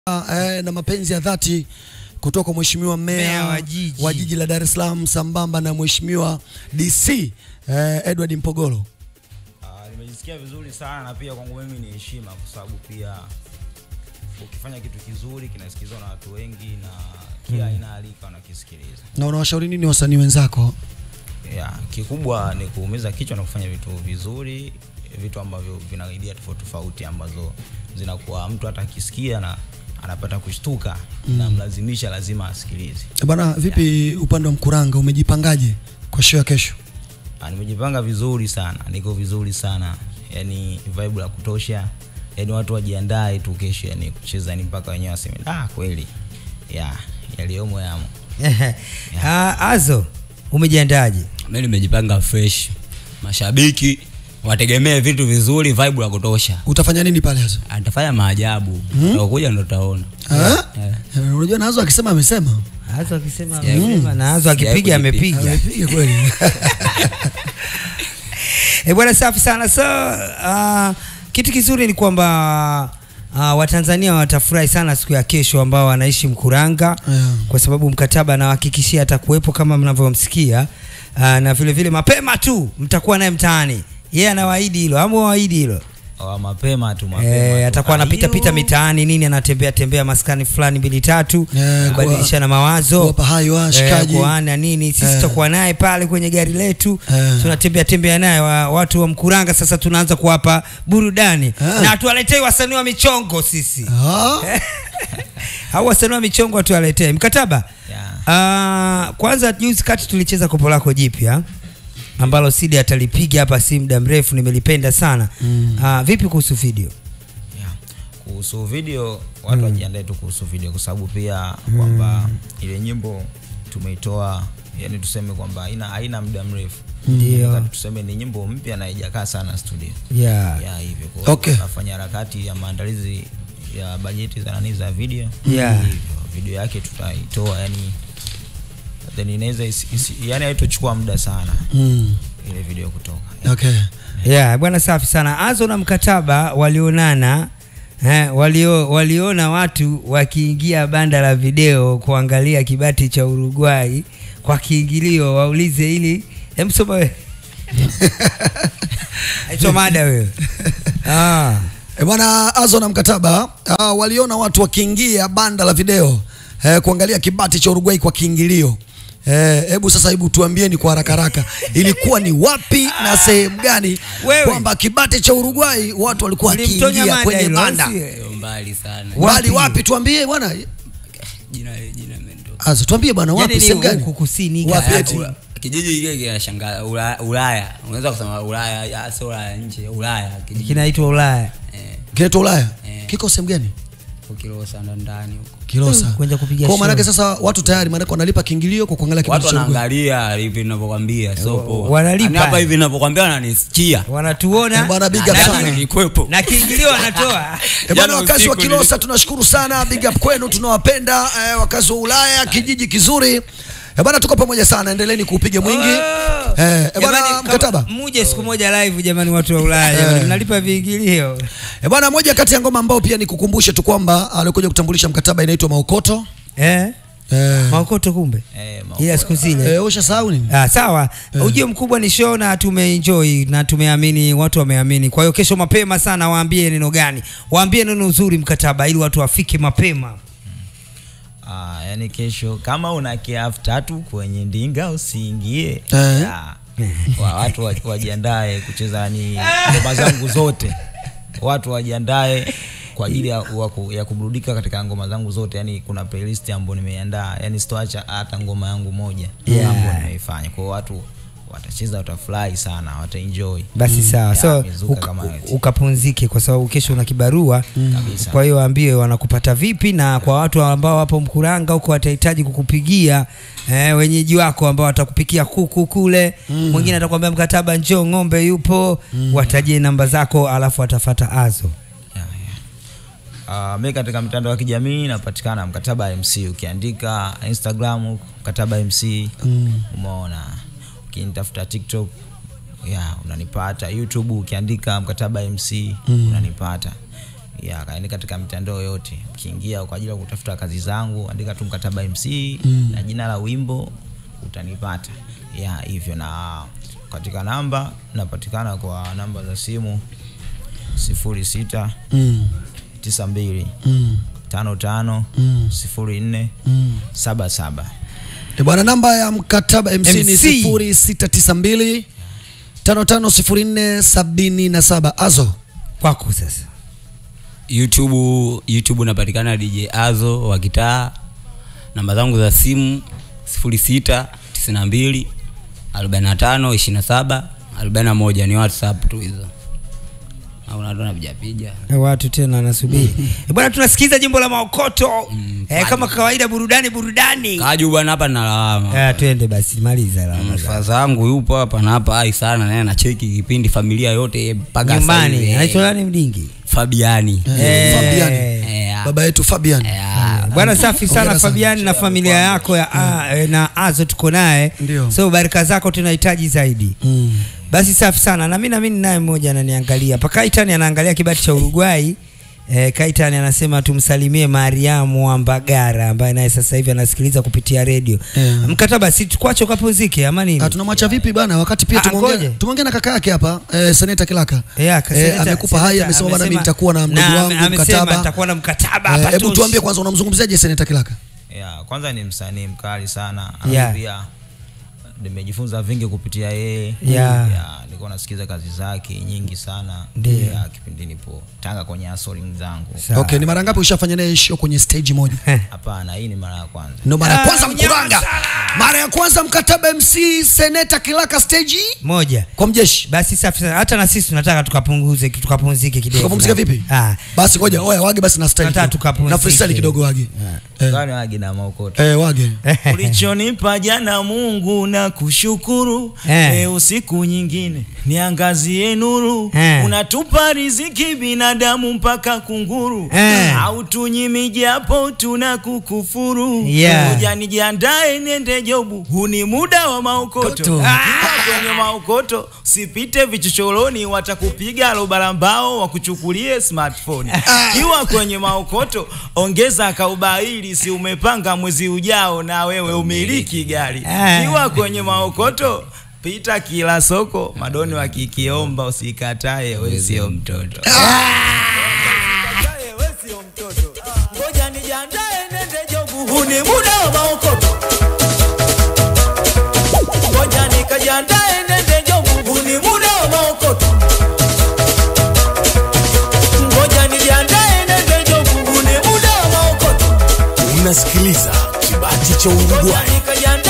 eh, na mapenzi ya dhati kutoka kwa mheshimiwa meya Meya wa jiji. wa jiji la Dar es Salaam sambamba na mheshimiwa DC eh, Edward Mpogolo. Ah, nimejisikia vizuri sana na pia kwangu mimi ni heshima kwa sababu pia ukifanya kitu kizuri kinasikilizwa na watu wengi na kila aina ya rika wanakisikiliza. Na unawashauri nini wasanii wenzako? Yeah, kikubwa ni kuumiza kichwa na kufanya vitu vizuri, vitu ambavyo vina idea tofauti tofauti ambazo zinakuwa mtu hata akisikia na anapata kushtuka na mlazimisha lazima asikilize. Eh, Bwana, vipi upande wa Mkuranga umejipangaje kwa show ya kesho? Ah, nimejipanga vizuri sana, niko vizuri sana, yani vibe la kutosha, yani watu wajiandae tu kesho, yani kucheza ni mpaka wenyewe waseme ah, kweli ya yaliyomo yamo. Ah, Azo, umejiandaje? Mimi nimejipanga fresh. Mashabiki wategemee vitu vizuri, vibe la kutosha. Utafanya nini pale sasa? Atafanya maajabu. Hmm? Kuja ndo utaona. Eh? Eh. Eh, Unajua nazo akisema amesema. Azo akisema Sijai- amesema na Azo Sijai akipiga kujipiga. amepiga. Amepiga kweli. Eh, bwana safi sana. So, uh, kitu kizuri ni kwamba uh, Watanzania watafurahi sana siku ya kesho ambao wanaishi Mkuranga Yeah. kwa sababu mkataba anawahakikishia atakuwepo kama mnavyomsikia uh, na vile vile mapema tu mtakuwa naye mtaani. Yeye anawaahidi hilo, ama waahidi hilo. Wa mapema tu mapema. Eh, tu. atakuwa anapita Ayo. pita mitaani nini, anatembea tembea maskani fulani mbili tatu, Eh, kubadilishana mawazo kuwapa hai washikaji. eh, kuana nini. Sisi Eh. tutakuwa naye pale kwenye gari letu Eh. tunatembea tembea naye wa, watu wa Mkuranga. Sasa tunaanza kuwapa burudani Eh. na tuwaletei wasanii wa michongo sisi Ah, au wasanii wa michongo watuwaletee mkataba. Yeah. Ah, kwanza juzi kati tulicheza kopo lako jipya ambalo Sidi atalipiga hapa si muda mrefu, nimelipenda sana Mm. Ah, vipi kuhusu video? Yeah. Kuhusu video watu wajiandae tu kuhusu video kwa sababu pia kwamba ile nyimbo tumeitoa yani tuseme kwamba haina haina muda mrefu. Ndio. Nataka Tuseme ni nyimbo mpya na haijakaa sana studio. Yeah. ya hivyo kwa hiyo Okay. tunafanya harakati ya maandalizi ya bajeti za nani za video Yeah. hivyo video yake tutaitoa yani then inaweza isi, isi, yani haitochukua muda sana mm, ile video kutoka okay. Yeah, bwana safi sana. Azo na mkataba walionana eh, walio, waliona watu wakiingia banda la video kuangalia kibati cha Uruguay kwa kiingilio, waulize ili hem, soma wewe aitwa mada wewe ah. E bwana Azo na mkataba ah, waliona watu wakiingia banda la video eh, kuangalia kibati cha Uruguay kwa kiingilio. Eh, Hebu sasa, hebu tuambieni kwa haraka haraka, ilikuwa ni wapi na sehemu gani Wewe. kwamba kibati cha Uruguay watu walikuwa Ulimtonya wakiingia mada kwenye hilo, banda au sio? Sio mbali sana. Mbali Wapi? wapi? Tuambie bwana Jina jina imetoka. Azo, tuambie bwana, wapi Yaani ni sehemu gani? huku kusini Wapi kati. eti? Ula- Kijiji kile kinashangaa Ulaya, Ulaya. Unaweza kusema Ulaya, ya sio Ulaya nje, Ulaya. Kijiji kinaitwa Ulaya eh Kinaitwa Ulaya. Eh. Kiko sehemu gani? ukilosa ndo ndani huko. Kilosa. Mm, kwenda kupiga Kwa maana show. sasa watu tayari maana wanalipa kiingilio kwa kuangalia kibati Watu cha Uruguay. wanaangalia hivi ninavyokuambia, sio poa. wanalipa. Yaani hapa hivi ninavyokuambia wananisikia. wanatuona Bwana big Na up jana sana. nilikuwepo. na kiingilio wanatoa E bwana, Jana wakazi wa usiku Kilosa tunashukuru sana, big up kwenu, tunawapenda eh, wakazi wa Ulaya, kijiji kizuri. E bwana, tuko pamoja sana, endeleeni kuupiga mwingi. Oh. Eh, e bwana, Jamani, kama- mkataba. muje siku moja live jamani, watu wa Ulaya jamani, Eh. mnalipa viingilio E bwana, moja kati ya ngoma ambao pia nikukumbushe tu kwamba alikuja kutambulisha mkataba inaitwa Maukoto. eh? Eh, Maokoto kumbe eh, ma- ila siku zile eh, ushasahau nini? Ah, sawa ujio mkubwa ni show na tumeenjoy na tumeamini watu wameamini kwa hiyo kesho mapema sana waambie neno gani waambie neno uzuri mkataba ili watu wafike mapema ah, yani kesho kama una kiafu tatu kwenye ndinga usiingie Eh. Ya. wa, watu wa- wajiandae kucheza ni ngoma zangu zote watu wajiandae kwa ajili ya, wa ku- ya kuburudika katika ngoma zangu zote yani kuna playlist ambayo nimeiandaa yani sitoacha hata ngoma yangu moja Yeah. ambayo nimeifanya kwa hiyo watu watacheza watafurahi sana wataenjoy basi sawa Ya, so mizuka uka- kama yote. ukapunzike kwa sababu kesho una kibarua Kabisa. kwa hiyo waambie wanakupata vipi na kwa watu ambao wapo mkuranga huko watahitaji kukupigia eh, wenyeji wako ambao watakupikia kuku kule mwingine atakwambia mkataba njoo ng'ombe yupo watajie namba zako alafu watafata azo Yeah, yeah. Uh, mi katika mitandao ya kijamii napatikana mkataba MC ukiandika Instagram mkataba MC umeona ukinitafuta TikTok yeah, unanipata YouTube ukiandika mkataba MC unanipata ya yani katika mitandao yote ukiingia kwa ajili ya kutafuta kazi zangu andika tu mkataba mc mm. na jina la wimbo utanipata ya hivyo na katika namba napatikana kwa namba za simu sifuri sita Mm. tisa mbili Mm. tano tano Mm. sifuri nne Mm. saba saba E bwana, namba ya mkataba MC, ni MC. 0692 550477 azo kwako sasa youtube youtube napatikana dj azo wa kitaa namba zangu za simu 06 92 45 27 41 ni whatsapp tu hizo au nado napijapiga watu tena wanasubiri Eh, bwana tunasikiza jimbo la maokoto Mm, eh, kama kawaida burudani burudani kaju bwana hapa nalawama Ah, twende basi maliza lawama zako. faza yangu yupo hapa na hapa ai sana naye nacheki kipindi familia yote mpaka sasa nyumbani hivi, eh, anaitwa nani mdingi fabiani Eh. Fabian. Eh, baba yetu Fabian eh, bwana safi sana Hongera sana. fabiani na familia yako ya a, eh, na azo tuko naye Ndio. so baraka zako tunahitaji zaidi Mm. basi safi sana na mi namini naye mmoja ananiangalia pa kaitani anaangalia kibati cha uruguai Eh, Kaitani anasema tumsalimie Mariamu wa Mbagara ambaye naye sasa hivi anasikiliza kupitia redio. Yeah. Mkataba si tukwache ukapumzike ama nini? Ah, tunamwacha vipi bana wakati pia Ah, tumeongea ngoje. tumeongea na kaka yake hapa eh, seneta Kilaka Yeah, ka- seneta- amekupa hai seneta amesema bana mimi amesema- nitakuwa na mdogo na wangu ame- amesema mkataba nitakuwa na mkataba Eh, hapa hebu toshi. tuambie kwanza unamzungumziaje seneta Kilaka ya kwanza ni msanii mkali sana Yeah. Alafu pia nimejifunza vingi kupitia yeye Yeah. Ya, nilikuwa nasikiza kazi zake nyingi sana Ndio. ya, kipindi nipo tanga kwenye asoling zangu Sawa. okay ni mara ngapi ushafanya naye show kwenye stage moja hapana hii ni mara ya kwanza ndo mara ya Ah, kwanza unyama mkuranga sana. mara ya kwanza mkataba MC seneta Kilaka stage Moja. kwa mjeshi Basi safi sana. Hata na sisi tunataka tukapunguze tukapumzike kidogo. tukapumzika vipi Ah. basi ngoja oya wage basi na style Nataka kidogo. tukapumzike. na freestyle kidogo wage eh, Gani wagi na maokoto eh, wage ulichonipa jana Mungu na kushukuru Eh. leo siku nyingine niangazie nuru Eh. unatupa riziki binadamu mpaka kunguru Eh. au tunyimi japo tuna kukufuru Yeah. Ngoja nijiandae nende jobu huu ni muda wa maokoto Koto. Ah. kwenye maokoto sipite vichochoroni watakupiga lobarambao wakuchukulie smartphone kiwa kwenye maokoto ongeza kaubaili si umepanga mwezi ujao na wewe umiliki gari Ah. kiwa kwenye maokoto pita kila soko madoni wakikiomba usikatae we sio mtoto Usikatae, we sio mtoto. Ngoja nijiandae nende jobu huu ni muda wa maokoto ngoja nikajiandae nende jobu huu ni muda wa maokoto ngoja nijiandae nende jobu huu ni muda wa maokoto unasikiliza kibati cha ngoja Uruguay. nikajiandae